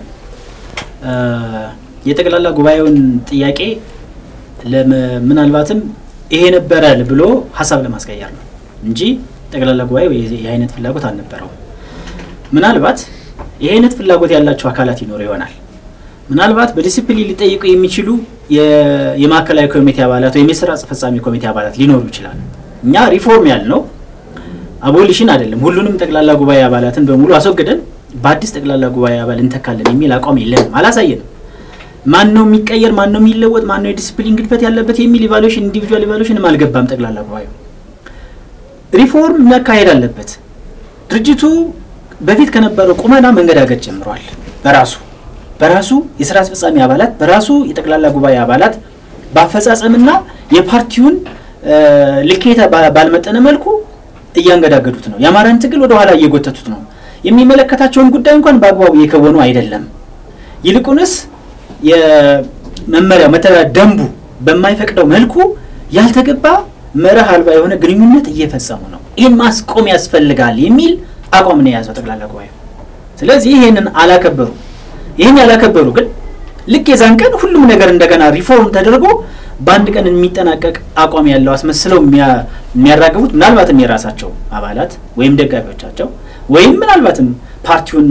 የጠቅላላ ጉባኤውን ጥያቄ ምናልባትም ይሄ ነበረ ብሎ ሀሳብ ለማስቀየር ነው እንጂ ጠቅላላ ጉባኤው የአይነት ፍላጎት አልነበረውም። ምናልባት ይህ አይነት ፍላጎት ያላቸው አካላት ይኖሩ ይሆናል። ምናልባት በዲሲፕሊን ሊጠይቁ የሚችሉ የማዕከላዊ ኮሚቴ አባላት ወይም የስራ አስፈጻሚ ኮሚቴ አባላት ሊኖሩ ይችላል። እኛ ሪፎርም ያልነው አቦሊሽን አይደለም። ሁሉንም ጠቅላላ ጉባኤ አባላትን በሙሉ አስወግደን በአዲስ ጠቅላላ ጉባኤ አባል እንተካለን የሚል አቋም የለንም፣ አላሳየንም። ማን ነው የሚቀየር፣ ማን ነው የሚለወጥ፣ ማን ነው የዲሲፕሊን ግድፈት ያለበት የሚል ኢቫሉዌሽን ኢንዲቪጁዋል ኢቫሉዌሽንም አልገባም። ጠቅላላ ጉባኤው ሪፎርም መካሄድ አለበት። ድርጅቱ በፊት ከነበረው ቁመና መንገዳገድ ጀምሯል። በራሱ በራሱ የስራ አስፈጻሚ አባላት በራሱ የጠቅላላ ጉባኤ አባላት በአፈጻጸምና የፓርቲውን ልኬታ ባልመጠነ መልኩ እያንገዳገዱት ነው። የአማራን ትግል ወደ ኋላ እየጎተቱት ነው። የሚመለከታቸውን ጉዳይ እንኳን በአግባቡ እየከወኑ አይደለም። ይልቁንስ የመመሪያው መተዳደሪያ ደንቡ በማይፈቅደው መልኩ ያልተገባ መርህ አልባ የሆነ ግንኙነት እየፈጸሙ ነው። ይህን ማስቆም ያስፈልጋል የሚል አቋም ነው የያዘው ጠቅላላ ጉባኤው። ስለዚህ ይህንን አላከበሩ። ይህን ያላከበሩ ግን ልክ የዛን ቀን ሁሉም ነገር እንደገና ሪፎርም ተደርጎ በአንድ ቀን የሚጠናቀቅ አቋም ያለው አስመስለው የሚያራግቡት ምናልባትም የራሳቸው አባላት ወይም ደጋፊዎቻቸው ወይም ምናልባትም ፓርቲውን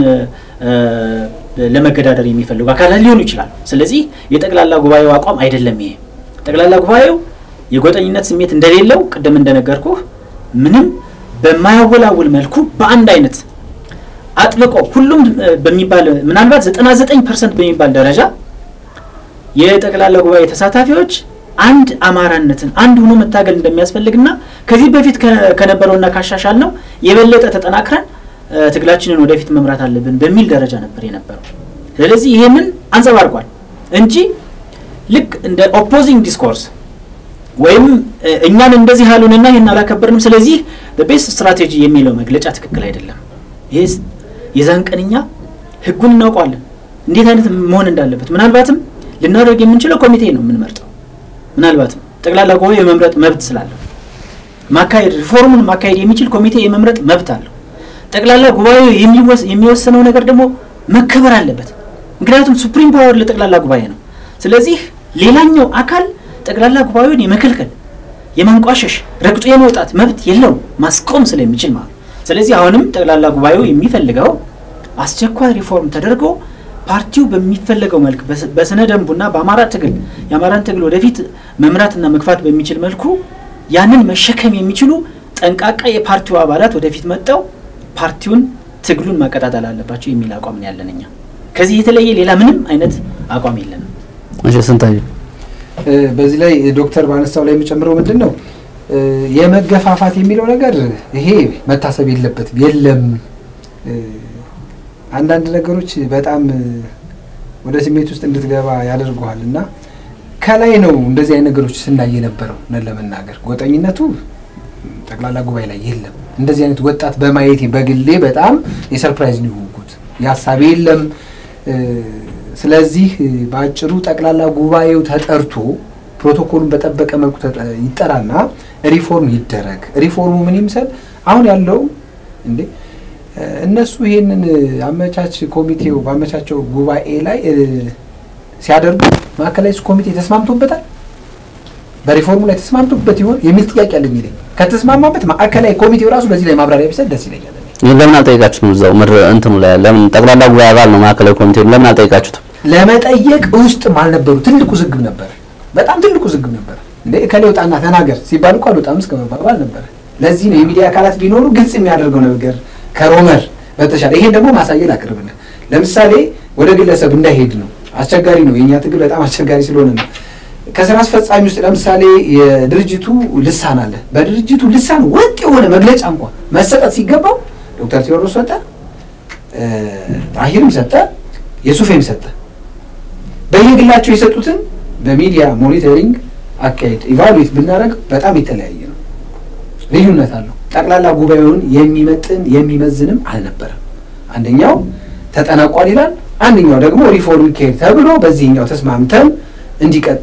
ለመገዳደር የሚፈልጉ አካላት ሊሆኑ ይችላሉ። ስለዚህ የጠቅላላ ጉባኤው አቋም አይደለም ይሄ። ጠቅላላ ጉባኤው የጎጠኝነት ስሜት እንደሌለው ቅድም እንደነገርኩህ ምንም በማያወላውል መልኩ በአንድ አይነት አጥብቆ ሁሉም በሚባል ምናልባት 99 ፐርሰንት በሚባል ደረጃ የጠቅላላ ጉባኤ ተሳታፊዎች አንድ አማራነትን አንድ ሆኖ መታገል እንደሚያስፈልግና ከዚህ በፊት ከነበረውና ካሻሻል ነው የበለጠ ተጠናክረን ትግላችንን ወደፊት መምራት አለብን በሚል ደረጃ ነበር የነበረው። ስለዚህ ይሄንን አንጸባርቋል እንጂ ልክ እንደ ኦፖዚንግ ዲስኮርስ ወይም እኛን እንደዚህ አሉንና ይህን አላከበርንም፣ ስለዚህ ቤስት ስትራቴጂ የሚለው መግለጫ ትክክል አይደለም። ይህ የዛን ቀን እኛ ህጉን እናውቀዋለን፣ እንዴት አይነት መሆን እንዳለበት። ምናልባትም ልናደርግ የምንችለው ኮሚቴ ነው የምንመርጠው። ምናልባትም ጠቅላላ ጉባኤ የመምረጥ መብት ስላለው ማካሄድ ሪፎርሙን ማካሄድ የሚችል ኮሚቴ የመምረጥ መብት አለው። ጠቅላላ ጉባኤው የሚወሰነው ነገር ደግሞ መከበር አለበት። ምክንያቱም ሱፕሪም ፓወር ለጠቅላላ ጉባኤ ነው። ስለዚህ ሌላኛው አካል ጠቅላላ ጉባኤውን የመከልከል የማንቋሸሽ፣ ረግጦ የመውጣት መብት የለውም ማስቆም ስለሚችል ማለት ነው። ስለዚህ አሁንም ጠቅላላ ጉባኤው የሚፈልገው አስቸኳይ ሪፎርም ተደርጎ ፓርቲው በሚፈለገው መልክ በስነ ደንቡና በአማራ ትግል የአማራን ትግል ወደፊት መምራትና መግፋት በሚችል መልኩ ያንን መሸከም የሚችሉ ጠንቃቃ የፓርቲው አባላት ወደፊት መጠው ፓርቲውን ትግሉን ማቀጣጠል አለባቸው የሚል አቋም ነው ያለን እኛ። ከዚህ የተለየ ሌላ ምንም አይነት አቋም የለንም። እሺ ስንታየሁ በዚህ ላይ ዶክተር ባነሳው ላይ የሚጨምረው ምንድን ነው የመገፋፋት የሚለው ነገር ይሄ መታሰብ የለበትም። የለም አንዳንድ ነገሮች በጣም ወደ ስሜት ውስጥ እንድትገባ ያደርገዋል እና ከላይ ነው እንደዚህ አይነት ነገሮች ስናይ የነበረው ነን ለመናገር ጎጠኝነቱ ጠቅላላ ጉባኤ ላይ የለም። እንደዚህ አይነት ወጣት በማየት በግሌ በጣም የሰርፕራይዝ ነው የሆንኩት። የሀሳብ የለም። ስለዚህ በአጭሩ ጠቅላላ ጉባኤው ተጠርቶ ፕሮቶኮሉን በጠበቀ መልኩ ይጠራና ሪፎርም ይደረግ። ሪፎርሙ ምን ይምሰል? አሁን ያለው እንዴ እነሱ ይሄንን አመቻች ኮሚቴው በአመቻቸው ጉባኤ ላይ ሲያደርጉ ማዕከላዊ ኮሚቴ ተስማምቶበታል? በሪፎርሙ ላይ ተስማምቶበት ይሆን የሚል ጥያቄ አለኝ። እኔ ከተስማማበት ማዕከላዊ ኮሚቴው ራሱ በዚህ ላይ ማብራሪያ ቢሰጥ ደስ ይለኛል። ለምን አልጠይቃችሁትም? እዛው ምድር እንትኑ ላይ ለምን ጠቅላላ ጉባኤ አባል ነው ማዕከላዊ ኮሚቴው ለምን አልጠይቃችሁትም? ለመጠየቅ ውስጥም አልነበሩ። ትልቁ ዝግብ ነበር። በጣም ትልቁ ዝግብ ነበር። እንደ እከሌ ውጣና ተናገር ሲባል እኮ አልወጣም እስከ መባባል ነበረ። ለዚህ ነው የሚዲያ አካላት ቢኖሩ ግልጽ የሚያደርገው ነገር ከሮመር በተሻለ ይሄን ደግሞ ማሳየት አቅርብልን። ለምሳሌ ወደ ግለሰብ እንዳይሄድ ነው። አስቸጋሪ ነው። የእኛ ትግል በጣም አስቸጋሪ ስለሆነ ነው። ከስራ አስፈጻሚ ውስጥ ለምሳሌ የድርጅቱ ልሳን አለ። በድርጅቱ ልሳን ወጥ የሆነ መግለጫ እንኳን መሰጠት ሲገባው ዶክተር ቴዎድሮስ ሰጠ፣ ጣሂርም ሰጠ፣ የሱፌም ሰጠ። በየግላቸው የሰጡትን በሚዲያ ሞኒተሪንግ አካሄድ ኢቫሉዌት ብናደርግ በጣም የተለያየ ነው፣ ልዩነት አለው። ጠቅላላ ጉባኤውን የሚመጥን የሚመዝንም አልነበረም። አንደኛው ተጠናቋል ይላል፣ አንደኛው ደግሞ ሪፎርም ይካሄድ ተብሎ በዚህኛው ተስማምተን እንዲቀጥል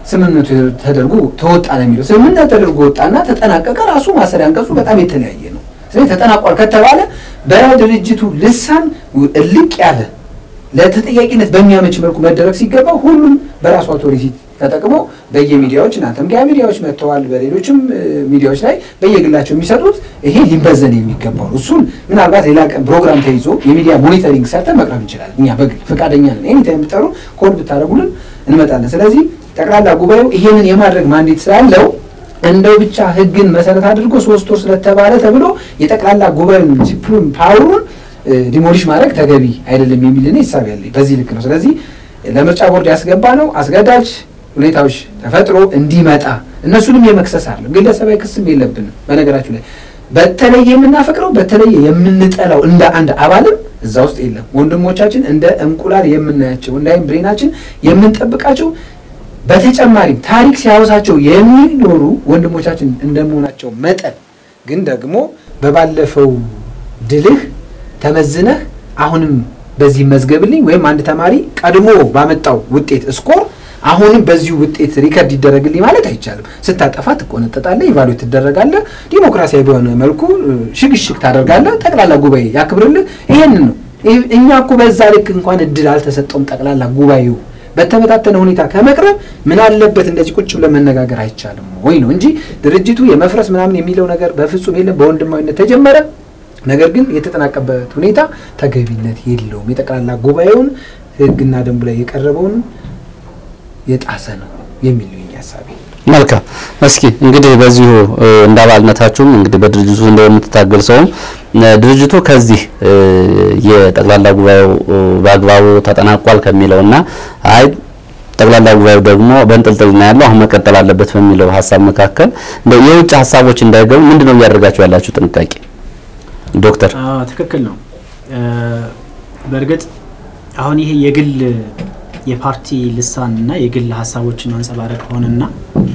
ስምምነቱ ተደርጎ ተወጣ ነው የሚለው። ስምምነት ተደርጎ ወጣና ተጠናቀቀ። ራሱ ማሰሪያ አንቀጹ በጣም የተለያየ ነው። ስለዚህ ተጠናቋል ከተባለ በድርጅቱ ልሳን እልቅ ያለ ለተጠያቂነት በሚያመች መልኩ መደረግ ሲገባ ሁሉም በራሱ አውቶሪቲ ተጠቅሞ በየሚዲያዎች እናንተም ጋር ሚዲያዎች መጥተዋል። በሌሎችም ሚዲያዎች ላይ በየግላቸው የሚሰጡት ይሄ ሊበዘን የሚገባው ነው። እሱን ምናልባት ሌላ ቀን ፕሮግራም ተይዞ የሚዲያ ሞኒተሪንግ ሰርተን መቅረብ እንችላለን። እኛ በግል ፈቃደኛ ነን። ኤኒታይም የምትጠሩ ኮድ ብታደርጉልን እንመጣለን። ስለዚህ ጠቅላላ ጉባኤው ይሄንን የማድረግ ማንዴት ስላለው እንደው ብቻ ህግን መሰረት አድርጎ ሶስት ወር ስለተባለ ተብሎ የጠቅላላ ጉባኤውን ሱፕሪም ፓወሩን ዲሞሊሽ ማድረግ ተገቢ አይደለም የሚል እኔ ሂሳብ ያለኝ በዚህ ልክ ነው። ስለዚህ ለምርጫ ቦርድ ያስገባ ነው አስገዳጅ ሁኔታዎች ተፈጥሮ እንዲመጣ እነሱንም የመክሰስ አይደለም፣ ግለሰባዊ ክስም የለብንም። በነገራችሁ ላይ በተለየ የምናፈቅረው በተለየ የምንጠላው እንደ አንድ አባልም እዛ ውስጥ የለም። ወንድሞቻችን እንደ እንቁላል የምናያቸው እንደ አይን ብሬናችን የምንጠብቃቸው በተጨማሪም ታሪክ ሲያወሳቸው የሚኖሩ ወንድሞቻችን እንደመሆናቸው መጠን ግን ደግሞ በባለፈው ድልህ ተመዝነህ አሁንም በዚህ መዝገብልኝ ወይም አንድ ተማሪ ቀድሞ ባመጣው ውጤት ስኮር አሁንም በዚሁ ውጤት ሪከርድ ይደረግልኝ ማለት አይቻልም። ስታጠፋ ትቆነጠጣለህ፣ ኢቫሉዌት ትደረጋለህ፣ ዲሞክራሲያዊ በሆነ መልኩ ሽግሽግ ታደርጋለህ፣ ጠቅላላ ጉባኤ ያክብርልህ። ይሄንን ነው እኛ እኮ በዛ ልክ እንኳን እድል አልተሰጠውም። ጠቅላላ ጉባኤው በተበታተነ ሁኔታ ከመቅረብ ምን አለበት እንደዚህ ቁጭ ብለን መነጋገር አይቻልም ወይ ነው እንጂ ድርጅቱ የመፍረስ ምናምን የሚለው ነገር በፍጹም የለም። በወንድማዊነት ተጀመረ። ነገር ግን የተጠናቀበት ሁኔታ ተገቢነት የለውም። የጠቅላላ ጉባኤውን ሕግና ደንቡ ላይ የቀረበውን የጣሰ ነው የሚል ነው የእኛ ሀሳቤ። መልካም። እስኪ እንግዲህ በዚሁ እንደ አባልነታችሁም እንግዲህ በድርጅቱ እንደምትታገል ሰውም ድርጅቱ ከዚህ የጠቅላላ ጉባኤው በአግባቡ ተጠናቋል ከሚለውና አይ ጠቅላላ ጉባኤው ደግሞ በእንጥልጥል ነው ያለው አሁን መቀጠል አለበት በሚለው ሀሳብ መካከል እንደው የውጭ ሀሳቦች እንዳይገቡ ምንድን ነው እያደረጋችሁ ያላችሁ ጥንቃቄ? ዶክተር ትክክል ነው። በእርግጥ አሁን ይሄ የግል የፓርቲ ልሳን እና የግል ሀሳቦችን ማንጸባረቅ ሆነና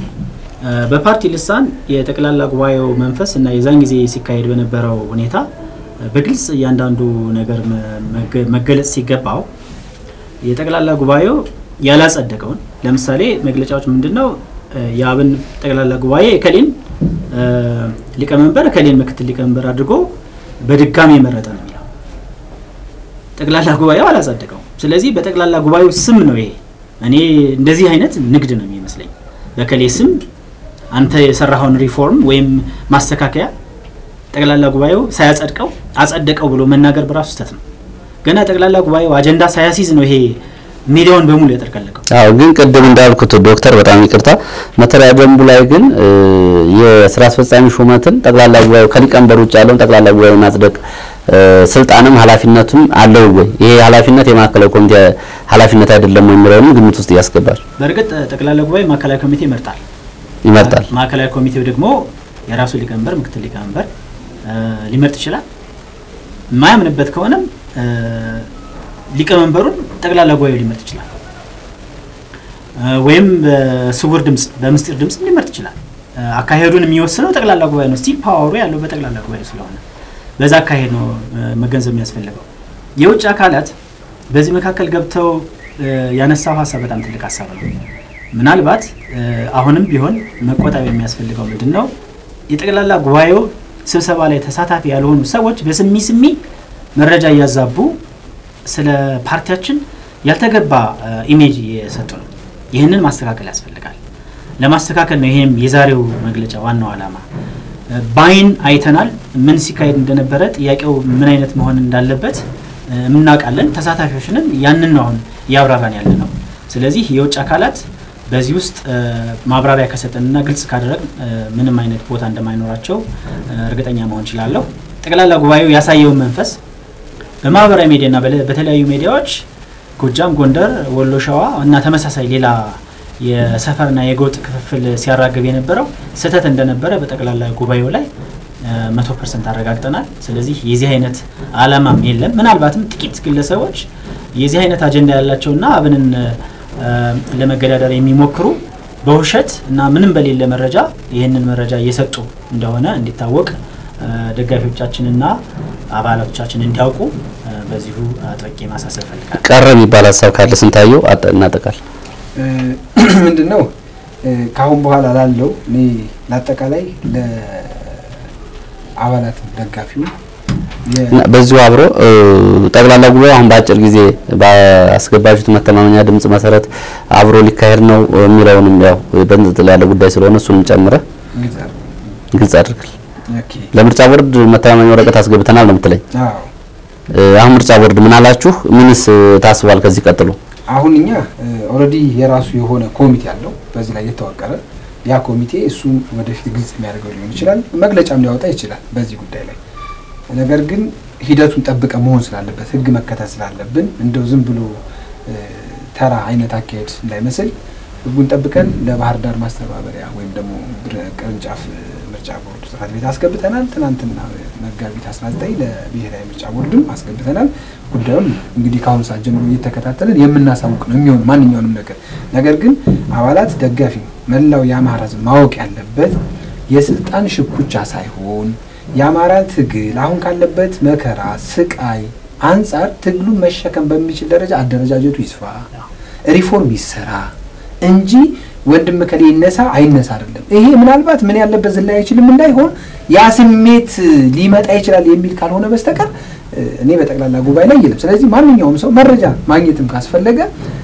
በፓርቲ ልሳን የጠቅላላ ጉባኤው መንፈስ እና የዛን ጊዜ ሲካሄድ በነበረው ሁኔታ በግልጽ እያንዳንዱ ነገር መገለጽ ሲገባው የጠቅላላ ጉባኤው ያላጸደቀውን ለምሳሌ መግለጫዎች ምንድን ነው የአብን ጠቅላላ ጉባኤ እከሌን ሊቀመንበር እከሌን ምክትል ሊቀመንበር አድርጎ በድጋሚ የመረጠ ነው የሚለው ጠቅላላ ጉባኤው አላጸደቀው። ስለዚህ በጠቅላላ ጉባኤው ስም ነው ይሄ። እኔ እንደዚህ አይነት ንግድ ነው የሚመስለኝ። በከሌ ስም አንተ የሰራኸውን ሪፎርም ወይም ማስተካከያ ጠቅላላ ጉባኤው ሳያጸድቀው አጸደቀው ብሎ መናገር በራሱ ስህተት ነው። ገና ጠቅላላ ጉባኤው አጀንዳ ሳያሲዝ ነው ይሄ ሚዲያውን በሙሉ ያጠርቀለቀው። አዎ ግን ቅድም እንዳልኩት ዶክተር በጣም ይቅርታ፣ መተሪያ ደንቡ ላይ ግን የስራ አስፈጻሚ ሹመትን ጠቅላላ ጉባኤው ከሊቀመንበር ውጭ ያለውን ጠቅላላ ጉባኤው ማጽደቅ ስልጣንም ኃላፊነቱም አለው ወይ? ይሄ ኃላፊነት የማዕከላዊ ኮሚቴ ኃላፊነት አይደለም ወይ የሚለውንም ግምት ውስጥ ያስገባል። በእርግጥ ጠቅላላ ጉባኤ ማዕከላዊ ኮሚቴ ይመርጣል ይመርጣል። ማዕከላዊ ኮሚቴው ደግሞ የራሱ ሊቀመንበር፣ ምክትል ሊቀመንበር ሊመርጥ ይችላል። የማያምንበት ከሆነም ሊቀመንበሩን ጠቅላላ ጉባኤው ሊመርጥ ይችላል። ወይም በስውር ድምፅ በምስጢር ድምፅ ሊመርጥ ይችላል። አካሄዱን የሚወስነው ጠቅላላ ጉባኤ ነው። ስቲል ፓወሩ ያለው በጠቅላላ ጉባኤ ስለሆነ በዛ አካሄድ ነው መገንዘብ የሚያስፈልገው። የውጭ አካላት በዚህ መካከል ገብተው ያነሳው ሀሳብ በጣም ትልቅ ሀሳብ ነው። ምናልባት አሁንም ቢሆን መቆጠብ የሚያስፈልገው ምንድን ነው? የጠቅላላ ጉባኤው ስብሰባ ላይ ተሳታፊ ያልሆኑ ሰዎች በስሚ ስሚ መረጃ እያዛቡ ስለ ፓርቲያችን ያልተገባ ኢሜጅ እየሰጡ ነው። ይህንን ማስተካከል ያስፈልጋል። ለማስተካከል ነው ይሄም የዛሬው መግለጫ ዋናው ዓላማ። በአይን አይተናል ምን ሲካሄድ እንደነበረ፣ ጥያቄው ምን አይነት መሆን እንዳለበት እናውቃለን። ተሳታፊዎችንም ያንን ነው አሁን እያብራራን ያለ ነው። ስለዚህ የውጭ አካላት በዚህ ውስጥ ማብራሪያ ከሰጠንና ግልጽ ካደረግ ምንም አይነት ቦታ እንደማይኖራቸው እርግጠኛ መሆን እችላለሁ። ጠቅላላ ጉባኤው ያሳየውን መንፈስ በማህበራዊ ሚዲያና በተለያዩ ሚዲያዎች ጎጃም፣ ጎንደር፣ ወሎ፣ ሸዋ እና ተመሳሳይ ሌላ የሰፈርና የጎጥ ክፍፍል ሲያራግብ የነበረው ስህተት እንደነበረ በጠቅላላ ጉባኤው ላይ መቶ ፐርሰንት አረጋግጠናል። ስለዚህ የዚህ አይነት አላማም የለም። ምናልባትም ጥቂት ግለሰቦች የዚህ አይነት አጀንዳ ያላቸውና አብንን ለመገዳደር የሚሞክሩ በውሸት እና ምንም በሌለ መረጃ ይህንን መረጃ እየሰጡ እንደሆነ እንዲታወቅ ደጋፊዎቻችንና አባላቶቻችን እንዲያውቁ በዚሁ አጥብቄ ማሳሰብ ፈልጋለሁ። ቀረ የሚባል ሀሳብ ካለ ስንታየው እናጠቃል። ምንድን ነው ከአሁን በኋላ ላለው እኔ ለአጠቃላይ ለአባላት ደጋፊው በዚሁ አብሮ ጠቅላላ ጉባኤ አሁን በአጭር ጊዜ ባስገባችሁት መተማመኛ ድምጽ መሰረት አብሮ ሊካሄድ ነው የሚለውንም ያው በንጥል ያለ ጉዳይ ስለሆነ እሱንም ጨምረህ ግልጽ አድርግል። ለምርጫ ቦርድ መተማመኛ ወረቀት አስገብተናል ነው የምትለኝ? አሁን ምርጫ ቦርድ ምን አላችሁ? ምንስ ታስቧል ከዚህ ቀጥሎ? አሁን እኛ ኦልሬዲ የራሱ የሆነ ኮሚቴ አለው በዚህ ላይ የተዋቀረ ያ ኮሚቴ እሱም ወደፊት ግልጽ የሚያደርገው ሊሆን ይችላል፣ መግለጫም ሊያወጣ ይችላል በዚህ ጉዳይ ላይ ነገር ግን ሂደቱን ጠብቀ መሆን ስላለበት ህግ መከተል ስላለብን እንደው ዝም ብሎ ተራ አይነት አካሄድ እንዳይመስል ህጉን ጠብቀን ለባህር ዳር ማስተባበሪያ ወይም ደግሞ ቅርንጫፍ ምርጫ ቦርድ ጽሕፈት ቤት አስገብተናል። ትናንትና መጋቢት 19 ለብሔራዊ ምርጫ ቦርድም አስገብተናል። ጉዳዩን እንግዲህ ከአሁኑ ሰዓት ጀምሮ እየተከታተልን የምናሳውቅ ነው የሚሆን ማንኛውንም ነገር። ነገር ግን አባላት፣ ደጋፊ፣ መላው የአማራ ህዝብ ማወቅ ያለበት የስልጣን ሽኩቻ ሳይሆን የአማራ ትግል አሁን ካለበት መከራ ስቃይ አንጻር ትግሉን መሸከም በሚችል ደረጃ አደረጃጀቱ ይስፋ፣ ሪፎርም ይሰራ እንጂ ወንድም ከሌ ይነሳ አይነሳ አይደለም። ይሄ ምናልባት ምን ያለበት ዝላይ አይችልም እንዳይሆን ያ ስሜት ሊመጣ ይችላል የሚል ካልሆነ በስተቀር እኔ በጠቅላላ ጉባኤ ላይ የለም። ስለዚህ ማንኛውም ሰው መረጃ ማግኘትም ካስፈለገ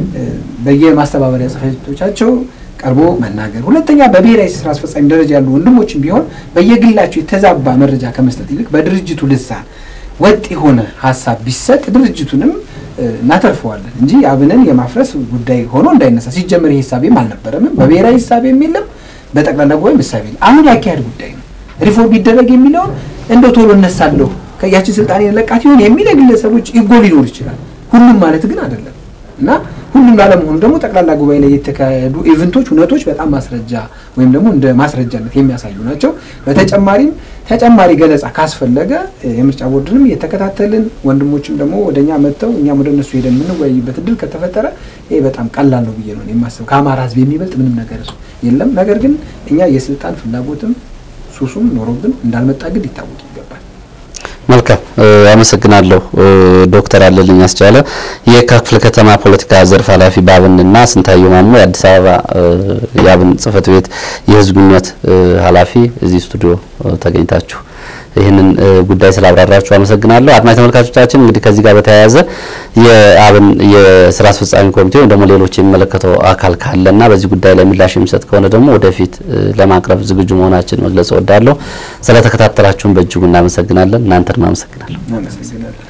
በየማስተባበሪያ ጽሕፈት ቤቶቻቸው ቀርቦ መናገር። ሁለተኛ በብሔራዊ ስራ አስፈጻሚ ደረጃ ያሉ ወንድሞችም ቢሆን በየግላቸው የተዛባ መረጃ ከመስጠት ይልቅ በድርጅቱ ልሳን ወጥ የሆነ ሀሳብ ቢሰጥ ድርጅቱንም እናተርፈዋለን እንጂ አብንን የማፍረስ ጉዳይ ሆኖ እንዳይነሳ። ሲጀመር ይህ ሂሳቤም አልነበረምም፣ በብሔራዊ ሂሳቤም የለም፣ በጠቅላላ ጉባኤም ሂሳቤ የለም። አሁን ያካሄድ ጉዳይ ነው። ሪፎርም ቢደረግ የሚለውን እንደው ቶሎ እነሳለሁ ከያችን ስልጣን የለቃት ይሆን የሚል የግለሰቦች ኢጎ ሊኖር ይችላል። ሁሉም ማለት ግን አይደለም እና ሁሉም ላለመሆኑ ደግሞ ጠቅላላ ጉባኤ ላይ የተካሄዱ ኢቨንቶች፣ እውነቶች በጣም ማስረጃ ወይም ደግሞ እንደ ማስረጃነት የሚያሳዩ ናቸው። በተጨማሪም ተጨማሪ ገለጻ ካስፈለገ የምርጫ ቦርድንም እየተከታተልን ወንድሞችም ደግሞ ወደ እኛ መጥተው እኛም ወደ እነሱ ሄደን የምንወያይበት እድል ከተፈጠረ ይሄ በጣም ቀላል ነው ብዬ ነው የማስበው። ከአማራ ሕዝብ የሚበልጥ ምንም ነገር የለም። ነገር ግን እኛ የስልጣን ፍላጎትም ሱሱም ኖሮብን እንዳልመጣ ግን ሊታወቅ ይገባል። መልካም አመሰግናለሁ። ዶክተር አለልኝ አስቻለ የካ ክፍለ ከተማ ፖለቲካ ዘርፍ ኃላፊ በአብንና ስንታየው ማሞ የአዲስ አበባ የአብን ጽህፈት ቤት የህዝብ ግንኙነት ኃላፊ እዚህ ስቱዲዮ ተገኝታችሁ ይህንን ጉዳይ ስላብራራችሁ አመሰግናለሁ። አድማጭ ተመልካቾቻችን እንግዲህ ከዚህ ጋር በተያያዘ የአብን የስራ አስፈጻሚ ኮሚቴ ወይም ደግሞ ሌሎች የሚመለከተው አካል ካለና በዚህ ጉዳይ ላይ ምላሽ የሚሰጥ ከሆነ ደግሞ ወደፊት ለማቅረብ ዝግጁ መሆናችን መግለጽ እወዳለሁ። ስለተከታተላችሁን በእጅጉ እናመሰግናለን። እናንተንም አመሰግናለሁ። አመሰግናለሁ።